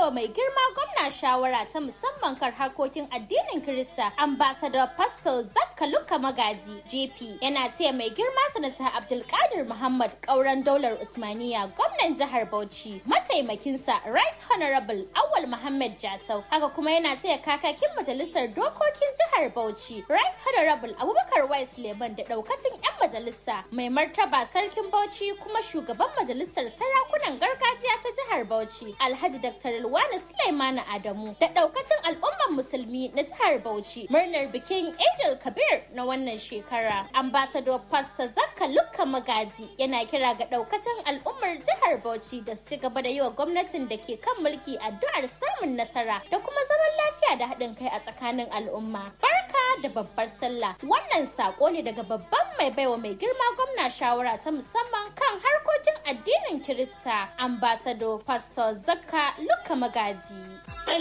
baiwa mai girma gwamna shawara ta musamman kan harkokin addinin Kirista ambassador Pastor Zakka Luka Magaji JP yana taya mai girma sanata Abdulkadir Muhammad kauran daular Usmaniya gwamnan jihar Bauchi mataimakinsa Right Honorable Awal Muhammad Jatau haka kuma yana taya kakakin majalisar dokokin jihar Bauchi Right Honorable Abubakar Wais Leban da daukacin 'yan majalisa mai martaba sarkin Bauchi kuma shugaban majalisar sarakunan gargajiya ta jihar Bauchi Alhaji Dr. Ilwana Sulaimana Adamu da daukacin al'ummar musulmi na jihar Bauchi murnar bikin Eid Kabir na wannan shekara. Ambassador Pastor Zakka Lukka Magaji yana kira ga daukacin al'ummar jihar Bauchi da su ci gaba da yi wa gwamnatin da ke kan mulki addu'ar samun nasara da kuma zaman lafiya da haɗin kai a tsakanin al'umma. Barka da babbar sallah. Wannan sako ne daga babban mai baiwa mai girma gwamna shawara ta musamman kan harkokin addinin Kirista, ambassador Pastor Zakka Lukka Magaji.